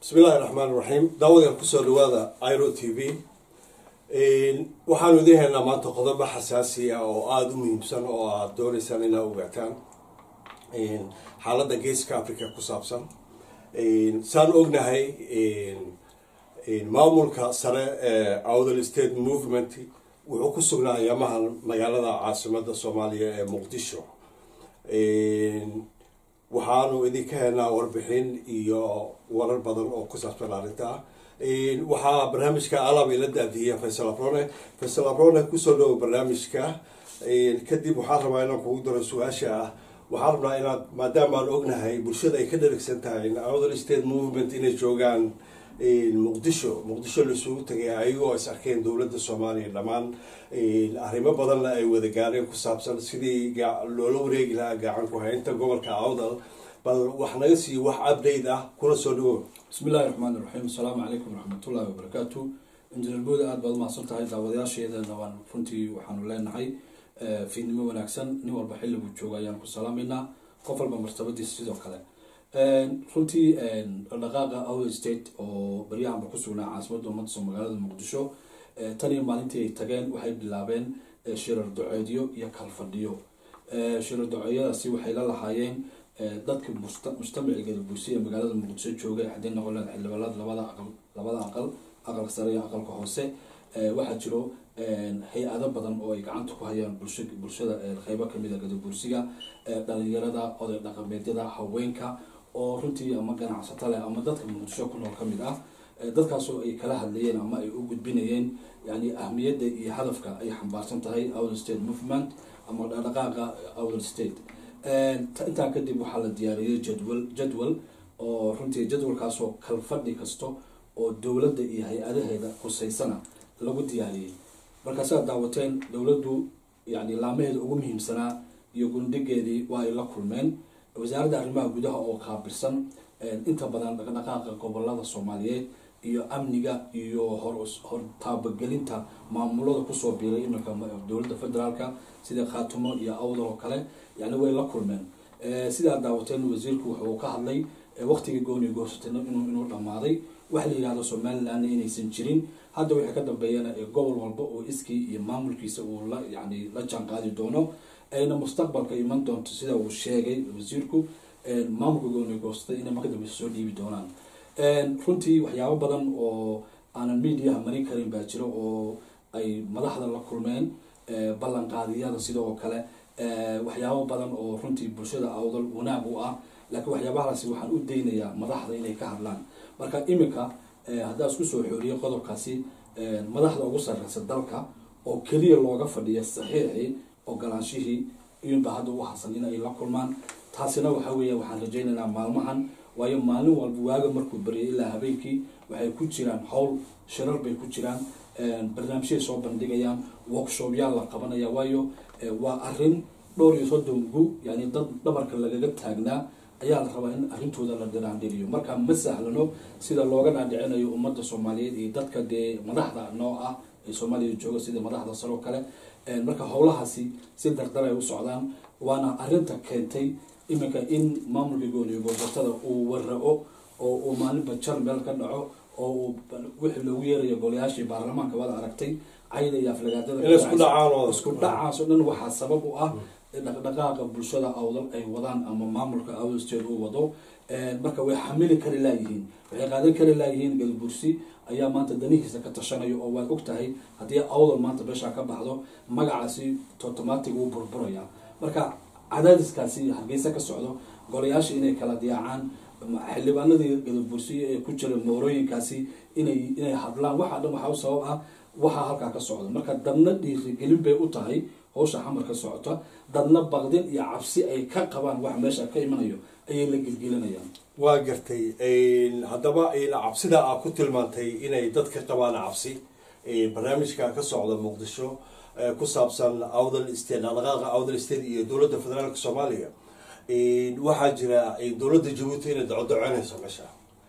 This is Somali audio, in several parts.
bismillahi raxmaan raxiim daawadeen kusoo dhawaada iro t v waxaanu idiin haynaa maanta qodobo xasaasi ah oo aada u muhiimsan oo aada dooneysaan inaa ogaataan xaaladda geeska africa ku saabsan saan ognahay maamulka sare ee outhel state movement wuxuu ku sugnaa ayaamaha magaalada caasimada soomaaliya ee muqdisho waxaanu idinka helnaa warbixin iyo warar badan oo ku saabsan arrinta waxaa barnaamijka alab ila daadihiya faysal abrone faysal abrone kusoo dhawo barnaamijka kadib waxaan rabaa inaan kugu daro su-aasha ah waxaan rabnaa inaad maadaama aan ognahay bulshada ay ka dharigsan tahay outhel state movement inay joogaan muqdisho muqdisho laisugu tagay ayagoo is arkeen dowladda soomaaliya dhammaan arrimo badanna ay wada gaareen ku saabsan sidii loola wareegi lahaa gacan ku haynta gobolka awdal bal wax naga siiyo wax update ah kuna soo dhawo bismillahi raxmaan iraxiim asalaamu calaykum waraxmatullahi wabarakaatu injineer booda aada baad umahadsan tahay daawadayaasheedana waan runtii waxaanu leenahay fiidnimo wanaagsan nin walba xilliguu jooga ayaan ku salaameynaa qof walba martabadiisa sidoo kale runtii dhaqaaqa outer state oo baryahanba ku sugnaa caasimadda ummadda soo magaalada muqdisho tan iyo maalintii ay tageen waxay bilaabeen shirar duceedyo iyo kalfadhiyo shirar duceedyadaasi waxay la lahaayeen dadka mujtamiciga bulsiya magaalada muqdisho jooga haddii noqon leed xildhibaanada labada aqal labada aqal aqalka sare iyo aqalka hoose waxaa jiro hay-ado badan oo ay gacanta ku hayaan bulsha bulshada qeybo kamid a gadabursiga dhalinyarada oday dhaqameedyada haweenka oo runtii ama ganacsato leh ama dadka muqdisho ku nool ka mid ah dadkaasoo ay kala hadlayeen ama ay u gudbinayeen yani ahmiyadda iyo hadafka ay xambaarsan tahay outer state movement ama dhaqaaqa outer state intaa kadib waxaa la diyaariyey jadwal jadwal oo runtii jadwalkaasoo kalfadhi kasto oo dowladda iyo hay-adaheeda huseysana lagu diyaariyey markaasaad daawateen dowladdu yani laamaheeda ugu muhiimsanaa iyo gundhigeedii waa ay la kulmeen wasaaradda arrimaha gudaha oo qaabilsan inta badan dhaqdhaqaaqa gobolada soomaaliyeed iyo amniga iyo hor taabagelinta maamulada kusoo biiray iminka dowladda federaalka sida khaatumo iyo awdal oo kale yani way la kulmeen sidaa daawateen wasiirku wuxuu ka hadlay waqtigii gooni goosatayna inuu dhamaaday waxa la yihahdo somalilandna inaysan jirin hadda wixii ka dambeeyana gobol walba oo iskii iyo maamulkiisa uu la yani la jaan qaadi doono ayna mustaqbalka iman doonto sida uu sheegay wasiirku maamulka gooni goostay inay marka dambe soo dhiibi doonaan runtii waxyaabo badan oo aanan mediaha marin karin baa jiro oo ay madaxda la kulmeen ballanqaadiyada sidoo kale waxyaabo badan oo runtii bulshada awdal wanaag u ah laakiin waxyaabahaasi waxaan u daynayaa madaxda inay ka hadlaan marka iminka haddaa isku soo xooriyay qodobkaasi madaxda ugu sarreysa dalka oo keliya looga fadhiya saxiixii ogolaanshihii iyunba hadda u hasan in ay la kulmaan taasina waxa weeya waxaan rajaynaynaa maalmahan waayo maalin walba waaga markuu baryay ilaa habeenkii waxay ku jiraan howl shirar bay ku jiraan barnaamijyay soo bandhigayaan workshopyaal la qabanaya waayo waa arin dhowr iyo soddon gu yani dad dhabarka lagaga taagnaa ayaa la rabaa in arrintooda la dhiraandhiriyo marka ma sahlano sida looga dhaadhicinayo ummadda soomaaliyeed iyo dadka dee madaxda noo ah ee soomaaliya jooga sida madaxda saroo kale marka howlahaasi si dardar ay u socdaan waana arinta keentay iminka in maamulka gooniyo goosatada uu warao oo uu maalinba jar meel ka dhaco oo uu wixii loogu yeerayo golayaashii baarlamaanka waad aragtay cayda iyo aflagaadada isku dhacaas oo dhan waxaa sabab u ah dhaqdhaqaaqa bulshada awdal ay wadaan ama maamulka awdal state uu wado marka way xamili kari laayihiin waxay qaadan kari laayihiin galbursi ayaa maanta danihiisa ka tashanayo oo waad og tahay haddii awdal maanta beeshaa ka baxdo magacaasi automatic uu burburaya marka cadaadiskaasi hargeysa ka socdo golayaasha inay kala diyaacaan xildhibaanadii gadabursiya ee ku jira moorooyinkaasi inay inay hadlaan waxaa dhan waxaa u sabab ah waxaa halkaa ka socda marka dadna dhiirigelin bay u tahay hawsha xamar ka socota dadna baqdin iyo cabsi ay ka qabaan wax meesha ka imanayo ayay la gelgelinayaan waa gartay haddaba cabsida aa ku tilmaantay inay dadka qabaan cabsi barnaamijka ka socda muqdisho ku saabsan outhel state dhaqdhaqaaqa outhel state iyo dowladda federaalka soomaaliya waxaa jira dowladda jabuuti inay dacodacoynayso meesha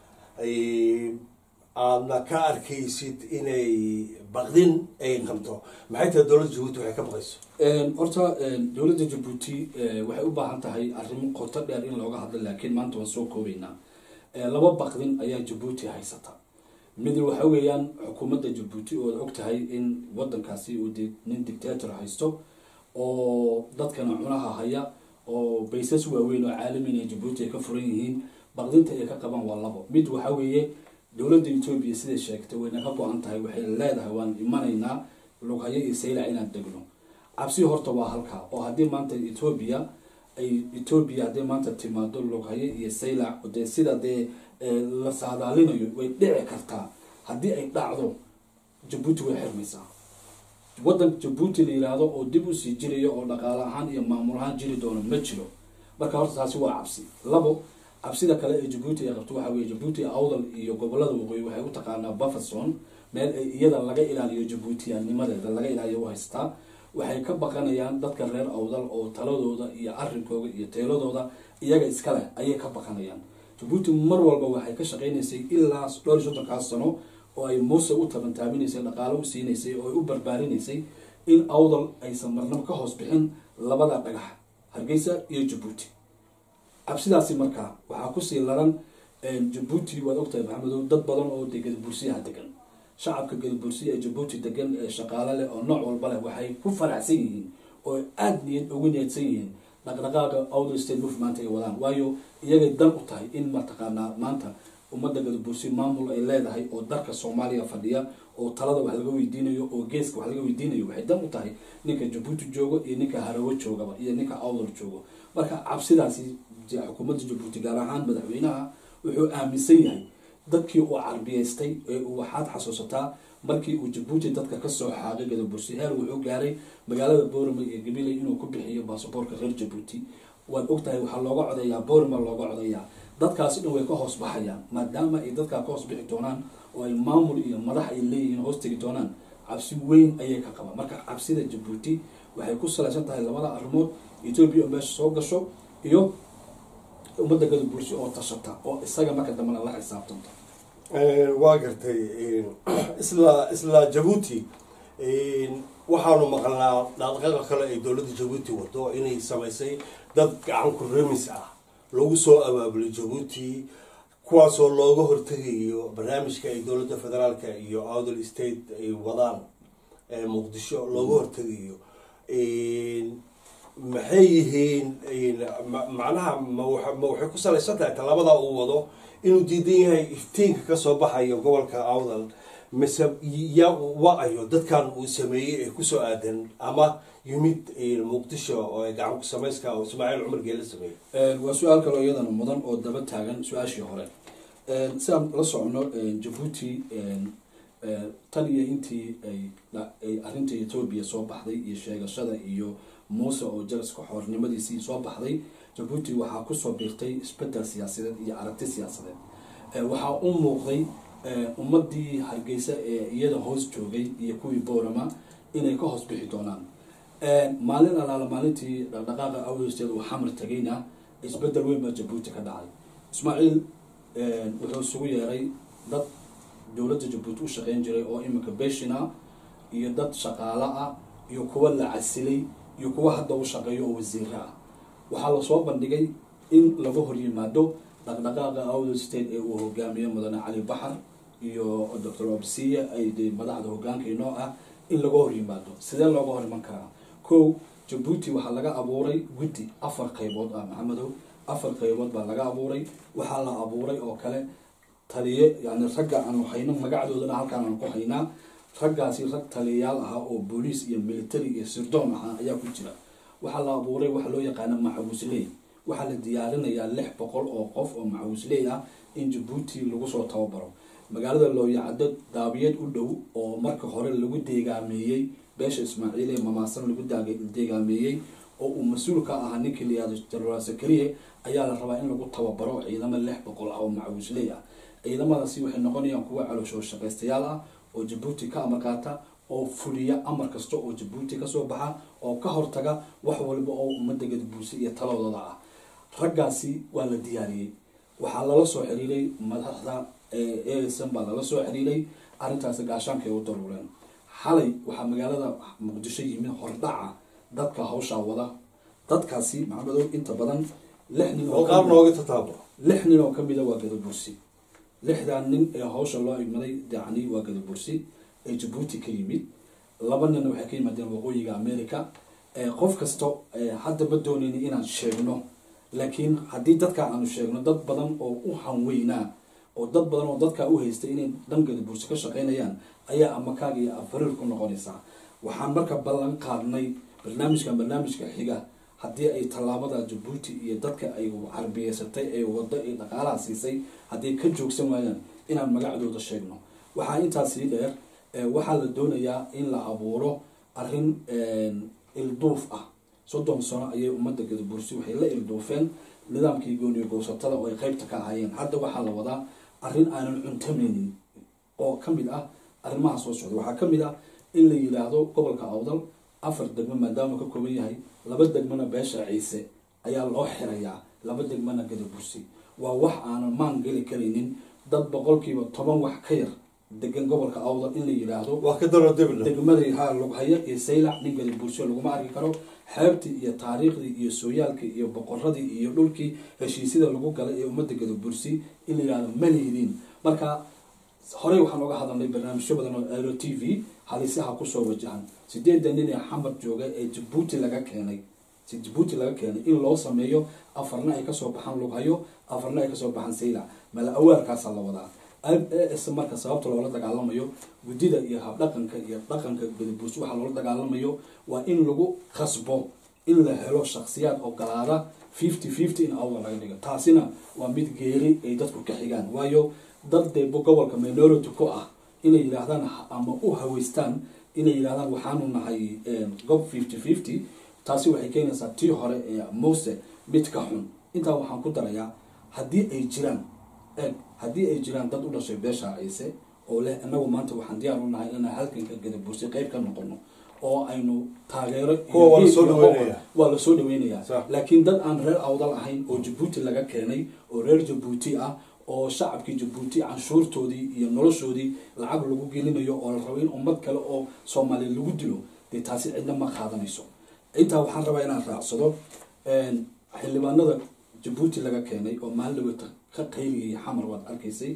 aadna ka arkaysid inay baqdin ay qabto maxay tahay dowladda jabuuti waxay ka baqayso horta dowladda jabuuti waxay u baahan tahay arrimo qoto dheer in looga hadlo laakiin maanta waan soo koobeynaa laba baqdin ayaa jabuuti haysata mid waxa weeyaan xukuumadda jabuuti oo og tahay in wadankaasi uu nin dictator haysto oo dadkana cunaha haya oo baysas waaweyn oo caalamiin ay jabuuti ay ka furan yihiin baqdinta ay ka qabaan waa labo mid waxa weeye dowladda etoobiya siday sheegtay wayna ka go-an tahay waxay leedahay waan imanaynaa lughayo iyo saylac inaan degno cabsi horta waa halkaa oo haddii maanta etoobiya ay etoobiya hadday maanta timaado lughayo iyo saylac dee sida dee la saadaalinayo way dhici kartaa haddii ay dhacdo jabuuti way xirmaysaa waddan jabuuti la yiraahdo oo dib usii jiraya oo dhaqaale ahaan iyo maamul ahaan jiri doono ma jiro marka horta taasi waa cabsi labo cabsida kale ee jabuuti ay qabto waxa weye jabuuti awdal iyo gobolada waqooyi waxay u taqaanaa bufferson meel ay iyada laga ilaaliyo jabuutiyaanimadeeda laga ilaaliyo u haystaa waxay ka baqanayaan dadka reer awdal oo taladooda iyo arrinkooda iyo teeladooda iyaga iska leh ayay ka baqanayaan jabuuti mar walba waxay ka shaqaynaysay ilaa dhowr iyo soddonkaas sano oo ay muuse u tabantaabinaysay dhaqaalo u siinaysay oo ay u barbaarinaysay in awdal aysan marnabo ka hoos bixin labada dhagax hargeysa iyo jabuuti cabsidaasi markaa waxaa kusii laran jabuuti waad ogtahay maxamedow dad badan oo de gadabursiyaha degan shacabka gadabursiya ee jabuuti degan ee shaqaale leh oo nooc walba leh waxay ku faraxsan yihiin oo aada niyad ugu niyadsan yihiin dhaqdhaqaaqa outer state movement ay wadaan waayo iyagay dan u tahay in mataqaanaa maanta ummadda gadabursi maamul ay leedahay oo dalka soomaaliya fadhiya oo talada wax laga weydiinayo oo geeska wax laga weydiinayo waxay dan u tahay ninka jabuuti joogo iyo ninka harawo joogaba iyo ninka awdal joogo marka cabsidaasi xukuumadda jabuuti gaar ahaan madaxweynaha wuxuu aaminsan yahay dadkii uu carbiyaystay ee uu waxaad xasuusataa markii uu jabuuti dadka kasoo xaaqay gadabursi heer wuxuu gaaray magaalada boorama iyo gabiley inuu ku bixiyo baasaboorka reer jabuuti waad ogtahay waxaa looga codeeyaa boorama looga codeeyaa dadkaasi dhan way ka hoos baxayaan maadaama ay dadkaa ka hoos bixi doonaan oo ay maamul iyo madax ay leeyihiin hoos tegi doonaan cabsi weyn ayay ka qabaan marka cabsida jabuuti waxay ku salaysan tahay labada arrimood etoobiya oo meesha soo gasho iyo ummadda gadabursi oo tashata oo isaga marka dambena la xisaabtanta waa gartay isla isla jabuuti waxaanu maqalnaa dhaqdhaqaaqa kale ay dowladda jabuuti wado inay samaysay dad gacan ku remis ah lagu soo abaabulay jabuuti kuwaasoo looga hortegayo barnaamijka ay dowladda federaalka iyo outdal state ay wadaan muqdisho looga hortegayo maxay yihiin macnaha ma waxay ku salaysan tahay tallaabada uu wado inuu diidan yahay iftiinka kasoo baxayo gobolka awdal mise ya wa-ayo dadkan uu sameeyey ee kusoo aadan ama yimid muqdisho oo gacan ku samayska oo ismaaciil cumar geela sameeyey waa su-aal kaloo iyadana mudan oo daba taagan su-aashii hore sidaan la socono jabuuti tan iyo intii ay arrinta etoobiya soo baxday iyo sheegashada iyo muuse oo jaraska xoornimadiisii soo baxday jabuuti waxaa kusoo biirtay isbedel siyaasadeed iyo aragti siyaasadeed waxaa u muuqday ummadii hargeysa ee iyada hoos joogay iyo kuwii boorama inay ka hoos bixi doonaan maalin alaala maalintii dhaqdhaqaaqa awsteed uu xamar tagayna isbedel weyn baa jabuuti ka dhacay ismaaciil wuxuu isugu yeeray dad dowladda jabuuti u shaqeyn jiray oo iminka beshina iyo dad shaqaalo ah iyo kuwa la casilay iyo kuwa hadda u shaqeeyo oo wasiiro ah waxaa lasoo bandhigay in laga horyimaado dhaqdhaqaaqa outher state ee uu hogaamiyo mudane cali baxar iyo doctor obsiya ay de madaxda hogaanka inoo ah in laga horyimaado sidee looga horiman karaa ko jabuuti waxaa laga abuuray guddi afar qaybood ah maxamedow afar qaybood baa laga abuuray waxaa la abuuray oo kale taliye yani ragga aanu hayno magacdoodana halkaan aan ku haynaa raggaasi rag taliyayaal ahaa oo booliis iyo military iyo sirdoon ahaa ayaa ku jira waxaa la abuuray waxa loo yaqaana maxawisley waxaa la diyaarinayaa lix boqol oo qof oo maxawisley ah in jabuuti lagu soo tababaro magaalada looyacado daabiyad u dhow oo marka hore lagu deegaameeyey beesha ismaaciil ee mamaasan lagu deegaameeyey oo uu mas-uul ka ahaa ninkii layihahdo jenaraal sakariye ayaa la rabaa in lagu tababaro ciidamo lix boqol ah oo maxawisley ah ciidamadaasi waxay noqonayaan kuwa calooshoo shaqaystayaal ah oo jabuuti ka amar qaata oo fuliya amar kasta oo jabuuti kasoo baxa oo ka hortaga wax walba oo ummadda gadabuursi iyo taladoodada ah raggaasi waa la diyaariyey waxaa lala soo xiriiray madaxda eesan baa lala soo xiriiray arrintaasi gaashaanka ay u daruureen xalay waxaa magaalada muqdisho yimid hordhaca dadka hawshaa wada dadkaasi maxamedow inta badan lix nin oo qaar nooga tataabo lix nin oo kamida waa gadabursi lixdan nin ee hawsha loo igmaday yacni waa gadabursi ee jabuuti ka yimid laba ninna waxay ka yimaadeen waqooyiga america qof kasta hadda ma doonayni inaan sheegno laakiin haddii dadka aanu sheegno dad badan oo u hanweynaa oo dad badan oo dadkaa u haystay inay dhan gadabursi ka shaqeynayaan ayaa amakaaga iyo afariir ku noqonaysaa waxaan marka ballan qaadnay barnaamijkan barnaamijka xiga haddii ay tallaabada jabuuti iyo dadka ay carbiyeysatay ee wado ee dhaqaalaha siisay hadday ka joogsan waayaan inaan magacdooda sheegno waxaa intaas sii dheer waxaa la doonayaa in la abuuro arrin ilduuf ah soddon sano ayay ummadda gadabursi waxay la ilduufeen nidaamkii gooniyo gowsatada oo ay qeybta ka ahaayeen hadda waxaa la wadaa arrin aanan cuntamaynin oo ka mid ah arrimaha soo socda waxaa ka mid ah in la yidhaahdo gobolka awdal afar degmo maadaama ka kooban yahay laba degmona beesha ciise ayaa loo xirayaa laba degmona gadabursi waa wax aanan maan geli karaynin dad boqolkiiba toban wax ka yar degan gobolka awdal in la yidhaahdo waa ka daro dibna degmadii ha lughaya iyo saylac nin gadabursi laguma arki karo xeebtii iyo taariikhdii iyo sooyaalkii iyo boqoradii iyo dhulkii heshiisyada lagu galay ee ummadda gadabursi in la yidhahdo ma lihidiin marka horey waxaan oga hadalnay barnaamijyo badan oo aero t v halisaha kusoo wajahan sideedan nin ee xamar jooga ee jabuuti laga keenay si jabuuti laga keenay in loo sameeyo afarna ay kasoo baxaan lughayo afarna ay kasoo baxaan saylac mala awaarkaasaa la wadaa s marka sababta loola dagaalamayo guddida iyo habdhaqanka iyo dhaqanka gadabursi waxaa loola dagaalamayo waa in lagu khasbo in la helo shaksiyaad ogolaada fifty fifty in awda laga dhigo taasina waa mid geeri ay dadku ka xigaan waayo dad dee gobolka minority ku ah inay yidhaahdaan ama u haweystaan inay yidhahdaan waxaanu nahay gob fifty fifty taasi waxay keenaysaa tii hore ee mose mid ka xun intaa waxaan ku darayaa haddii ay jiraan eg haddii ay jiraan dad u dhashay beesha ciise oo leh inagu maanta waxaan diyaar u nahay inaan halganka gadabursi qeyb ka noqono oo aynu taageero Kuwa waa lasoo dhaweynaya. waa lasoo dhaweynayaa Sax. laakiin dad aan reer awdal ahayn oo jabuuti laga keenay oo reer jabuuti ah oo shacabkii jabuuti canshuurtoodii iyo noloshoodii lacag lagu gelinayo oo la rabo in ummad kale oo soomaaliya lagu dilo dee taasi cidna ma qaadanayso intaa waxaan rabaa inaan raacsado xildhibaanada jabuuti laga keenay oo maalin dhawata ka qayliyay xamar waad arkaysay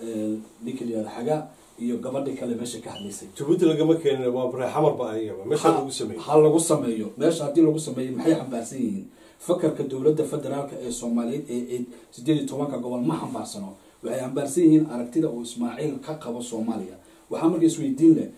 ninka la yihahdo xagaa iyo gabadhi kale meesha ka hadlaysay jabuuti lagama keenin waa bare xamar ba ayaba meesha lagu sameeyey ha lagu sameeyo meesha haddii lagu sameeyo maxay xambaarsan yihiin fakarka dowladda federaalk ee soomaaliyeed ee ee sideed iyo tobanka gobol ma xambaarsano waxay xambaarsan yihiin aragtida uu ismaaciil ka qabo soomaaliya waxaa marka isweydiin leh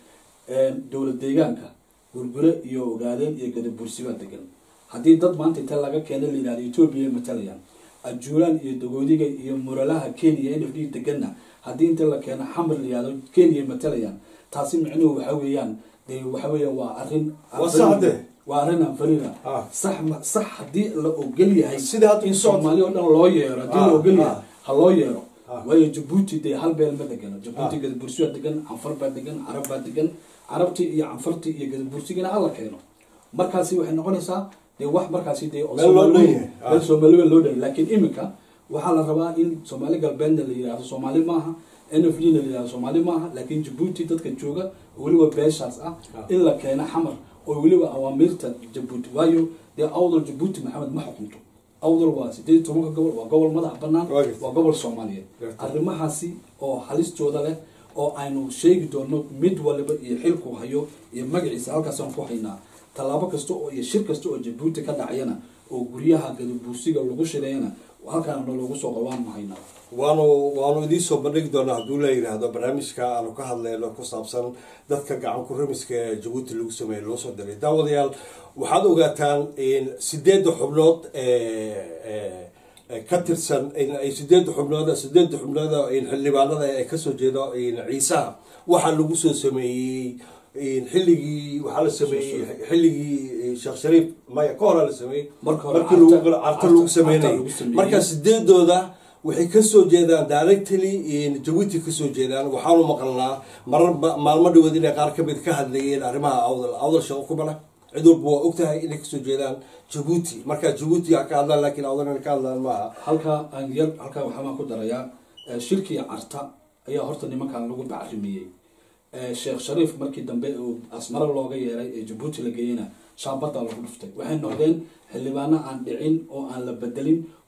dowlad deegaanka gurgure iyo ogaadeen iyo gadabursi baa degan haddii dad maanta inta laga keena la yihahdo etoobiya ay matalayaan ajuulaan iyo dagoodiga iyo muralaha kenya n f d deganna haddii inta la keeno xamar la yihahdo kenya ay matalayaan taasi micnuhu waxa weeyaan dee waxa weeyaan waa arrin Waa sax de. waa arrin anfarina Ah. sax ma- sax haddii la ogol yahay Sida hadda in ku socota. soomaali oo dhan loo yeero haddii la Ah, ogol ah. yahay ha loo yeero Ah. waayo jabuuti dee hal beel ma degano jabuuti Ah. gadabursi baa degan canfar baa degan carab baa degan carabtii iyo canfartii iyo gadabursigana hala keeno markaasi waxay noqonaysaa dee wax markaasi dee oo Meel loo Soomaali- dhan yahay. Ah. meel soomaaliba loo dhan laakiin imika waxaa la rabaa in soomaali galbeedna la yihahdo soomaali maaha n f d na la yihahdo soomaali maaha laakiin jabuuti dadka jooga oo weliba beeshaas ah Ah. in la keeno xamar oo weliba awaamiirta jabuuti waayo dee awdal jabuuti maxamed ma xukunto awdal waa sideed iyo tobanka gobol waa gobol madax banaan Waa gartay. waa gobol soomaaliyeed Gartay. arrimahaasi oo halistooda leh oo aynu sheegi doono mid waliba iyo xilku hayo iyo magaciisa halkaasaan ku haynaa tallaabo kasta oo iyo shir kasta oo jabuuti ka dhacayana oo guryaha gadabuursiga lagu shireeyana halkaana loogu soo qabaan ma haynaa waanu waanu idiin soo bandhigi doonaa hadduu la yidhaahdo barnaamijka aanu ka hadleyno ku saabsan dadka gacan ku ramiska ee jabuuti lagu sameeyey loo soo diray daawadayaal waxaad ogaataan in sideedda xubnood ee ee- ee ka tirsan in ay sideedda xubnood sideedda xubnood in xildhibaanada ay kasoo jeedo in ciisaha waxaa lagu soo sameeyey in xilligii waxaa la sameeyey xilligii sheekh shariif maya ka horaa la sameeyey Marka hore markii lagu carta- carta carta- lagu carta sameynayay lagu sameeyey. marka sideedooda waxay kasoo jeedaan directly jabuuti kasoo jeedaan waxaanu maqalnaa marar ba- maalmo dhawood inay qaar kamid ka hadlayeen arrimaha awdal awdal shaqo kuma leh cid walba waa ogtahay inay kasoo jeedaan jabuuti marka jabuuti ha ka hadlaan laakiin awdal inay ka hadlaan maaha halkaa aan yar halkaa waxaan ku darayaa eh, shirkii carta ayaa horta nimankan lagu bacrimiyey Eh, sheekh shariif markii dambe uu asmaro looga yeeray ee jabuuti la geeyena shaabada lagu dhuftay waxay noqdeen xildhibaano aan dhicin oo aan la bedelin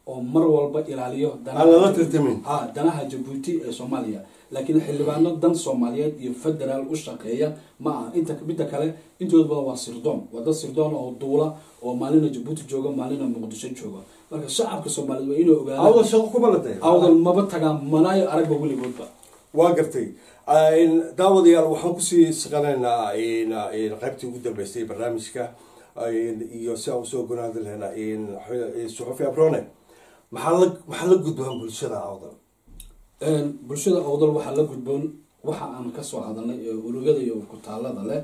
oo mar walba ilaaliyo aan lala tartamin ha danaha jabuuti ee soomaaliya laakiin xildhibaano dan soomaaliyeed iyo federaal u shaqeeya ma aha inta midda kale intooda badan waa sirdoon waa dad sirdoon oo duula oo maalina jabuuti jooga maalina muqdisho jooga marka shacabka soomaaliyeed waa inay awdal ogaadaan shaqo kuma la day awdal maba tagaan manaayo aragba weligoodba waa gartay daawadayaal waxaan kusii shaqanaynaa qaybtii ugu dambeystay barnaamijka iyo si aan usoo gonaadi lahaynaa suxufi abrone maxaa la maxaa la gudbaan bulshada awdal bulshada awdal waxaa la gudboon waxa aan kasoo hadalnay ee urugada iyo kutaalada leh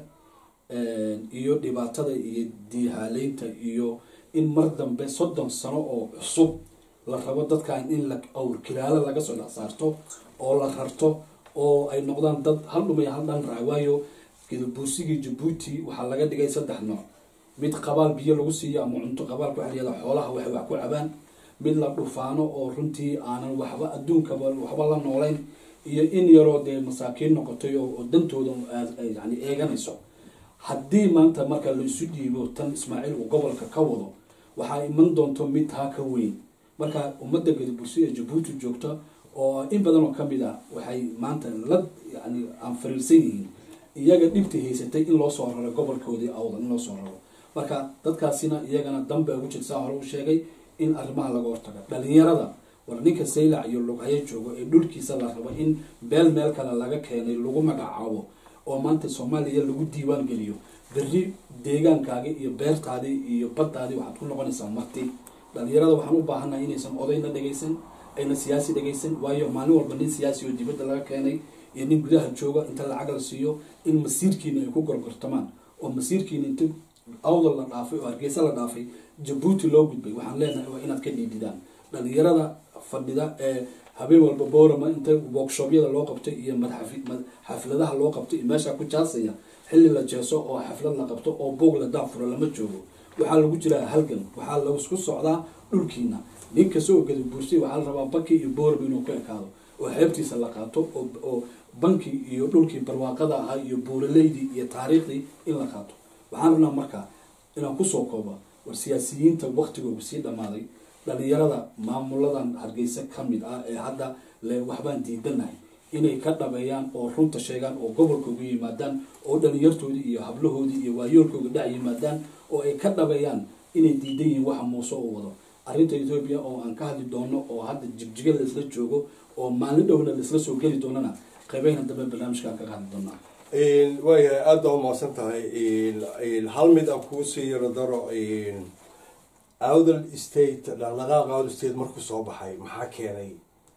iyo dhibaatada iyo diihaaleynta iyo in mar dambe soddon sano oo cusub la rabo dadkan in la awr kilaalo laga soo dhex saarto oo la rarto oo ay noqdaan dad hal dhumay hal dhan raac waayo gedabuusigii jabuuti waxaa laga dhigay saddex nooc mid qabaal biyo lagu siiyo ama cunto qabaalka waxaa layihahda xoolaha waxay wax ku cabaan mid la dhufaano oo runtii aanan waxba adduunkaba waxba la noolayn iyo in yaroo dee masaakiin noqotay oo oo dantooda yani eeganayso haddii maanta marka la isu dhiibo tan ismaaciil uu gobolka ka wado waxaa iman doonto mid taa ka weyn marka ummadda gadabursi ee jabuuti joogta oo in badan oo kamid ah waxay maanta la yani aan fariirsan yihiin iyaga dhibta haysatay in loo soo raro gobolkoodii awdan in loo soo raro marka dadkaasina iyagana danba ugu jirta saa hore u sheegay in arrimaha laga hortago dhalinyarada war ninka saylac iyo lughayo joogo ee dhulkiisa la rabo in beel meel kale laga keenay lagu magacaabo oo maanta soomaaliya lagu diiwaan geliyo berri deegaankaagi iyo beertaadii iyo baddaadii waxaad ku noqonaysaa marti dhalinyarada waxaan u baahannahay inaysan odayna dhegaysan ayna siyaasi dhegaysan waayo maalin walba nin siyaasi oo dibadda laga keenay iyo nin gudaha jooga inta lacag la siiyo in masiirkiina ay ku gorgortamaan oo masiirkiina inta awdal la dhaafay oo hargeysa la dhaafay jabuuti loo gudbay waxaan leenahay waa inaad ka dhiididaan dhalinyarada fadhida ee habeen walba boorama inta workshobyada loo qabtay iyo xafladaha loo qabtay iyo meesha ku jaasaya xilli la jeeso oo xaflad la qabto oo boog la daafuro lama joogo waxaa lagu jiraa halgan waxaa laisku socdaa dhulkiina nin kasta oo gadabuursay waxaa la rabaa banki iyo boorama inuu ku ekaado oo xeebtiisa la qaato oo banki iyo dhulkii barwaaqada ahaa iyo buuraleydii iyo taariikhdii in la qaato waxaan rabnaa markaa inaan kusoo kooba war siyaasiyiinta waktigooga sii dhammaaday dhalinyarada maamuladan hargeysa ka mid ah ee hadda le waxbaan diidanahay inay ka dhabeeyaan oo runta sheegaan oo gobolkooga yimaadaan oo dhalinyartoodii iyo hablahoodii iyo waayoolkooga dhac yimaadaan oo ay ka dhabeeyaan inay diidan yihiin waxa muuse u wado arrinta etoobiya oo aan ka hadli doono oo hadda jigjiga laisla joogo oo maalin dhowna laisla soo geli doonana qaybeyna dambe barnaamijkaan kaga hadli doonaa waayahay aada baa umahadsan tahay hal mid aan kuusii yaro daro awdal state dhaqdhaqaaqa awdal state markuu soo baxay maxaa keenay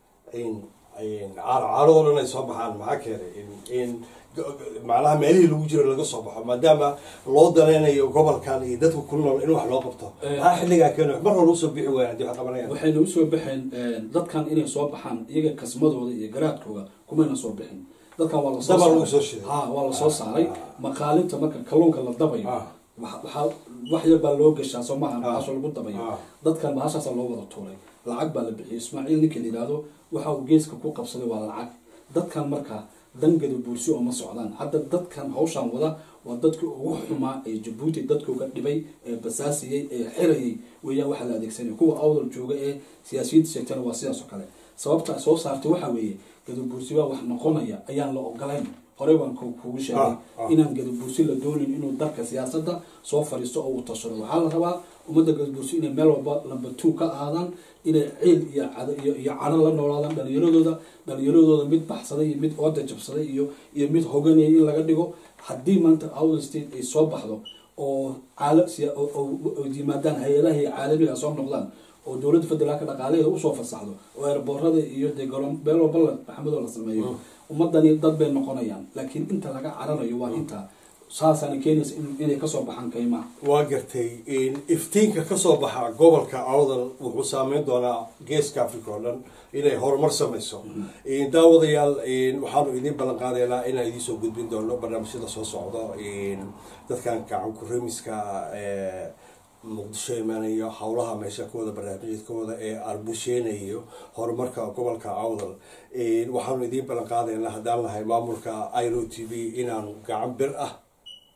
caaroo dhan ay soo baxaan maxaa keenay in macnaha meelihii lagu jiro laga soo baxo maadaama loo danaynayo gobolkan iyo dadka ku nool in wax loo qabto maxaa xilligaa keena mar hore usoo bixi waayaan hadii wax qabanayaan waxayna usoo baxeen dadkan inay soo baxaan iyaga kasmadooda iyo garaadkooda kumayna soo bixin dadkan waa lasoo Daba lagu saaray. soo shiday. ha waa lasoo saaray Ah. maqaalinta marka kalluunka la dabayo Ah. waxa- waxaa wax yar baa loo gashaa soo maaha Ah. bahasha lagu dabayo Ah. dadkan bahashaasa loo wada tuuray lacag baa la bixiyay ismaaciil ninka la yidhaahdo waxa uu geeska ku qabsaday waa lacag dadkan marka dangada buursi oo ma socdaan hadda dadkan hawshan wada waa dadkii ugu xumaa ee jabuuti dadka uga dhibay ee basaasiyey ee xirayay weeyaan waxa la adeegsanaya kuwa awdal jooga ee siyaasiyiinta sheegtana waa sidaas oo kale sababta ay soo saartay waxa weeye gadabuursi baa wax noqonaya ayaan la ogolayn horey baan ku- kugu sheegay Ah, ah. inaan gadabuursi la doonin inuu dalka siyaasadda soo fadhiisto oo uu tashado waxaa la rabaa ummadda gadabuursi inay meel walba lamba two ka aadaan inay ciil iyo cado iyo iyo cadho la noolaadaan dhalinyaradooda dhalinyaradooda mid baxsaday iyo mid ooda jabsaday iyo iyo mid hoganaya in laga dhigo haddii maanta outer state ay soo baxdo oo caala siya- oo- oo oo yimaadaan hay-adaha iyo caalamiga soo noqdaan oo dowladda federaalka dhaqaalaheeda usoo fasaxdo oo eerboorada iyo dee garoon meel walba la maxamedoo la sameeyo ummadani dad bay noqonayaan laakiin inta laga cararayo waa inta saasaana keenaysa in- inay kasoo baxaan kaymaha waa gartay iftiinka kasoo baxa gobolka awdal wuxuu saameyn doonaa geeska africa oo dhan inay horumar samayso daawadayaal waxaanu idiin ballan qaadaynaa inaan idiin soo gudbin doono barnaamijyada soo socdo dadkan gacan kuremiska muqdisho imaanayo howlaha meesha ka wada barnaamijyadkooda ee arbushenayo horumarka gobolka awdal waxaanu idiin ballan qaadaynaa haddaan nahay maamulka iro t v inaanu gacan bir ah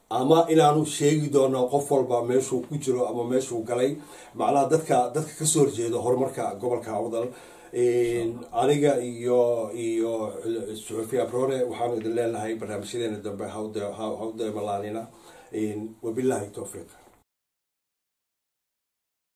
ama inaanu sheegi doono qof walba meeshuu ku jiro ama meeshuu galay macnaha dadka dadka kasoo horjeeda horumarka gobolka awdal aniga iyo iyo suxufi abrone waxaanu idin leenahay barnaamijyadeena dambe hawde hawde malaanina wabillahi towfiiq